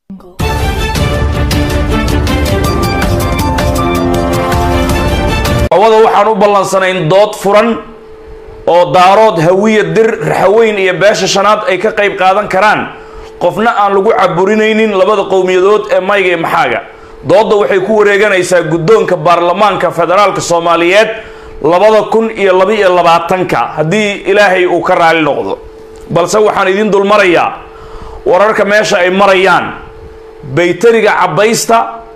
hawada waxaan u ballansanayn dood furan oo daarood hawiya dir raxaweyn iyo beesha shanaad ay ka qayb qaadan karaan qofna aan lagu caburinaynin labada qowmiyadood ee mayga iyo maxaaga doodda waxay ku wareeganaysaa guddoonka baarlamaanka federaalka soomaaliyeed labada kun iyo laba-iyo labaatanka haddii ilaahay uu ka raali noqdo balse waxaan idin dulmarayaa wararka meesha ay marayaan baytariga cabbaysta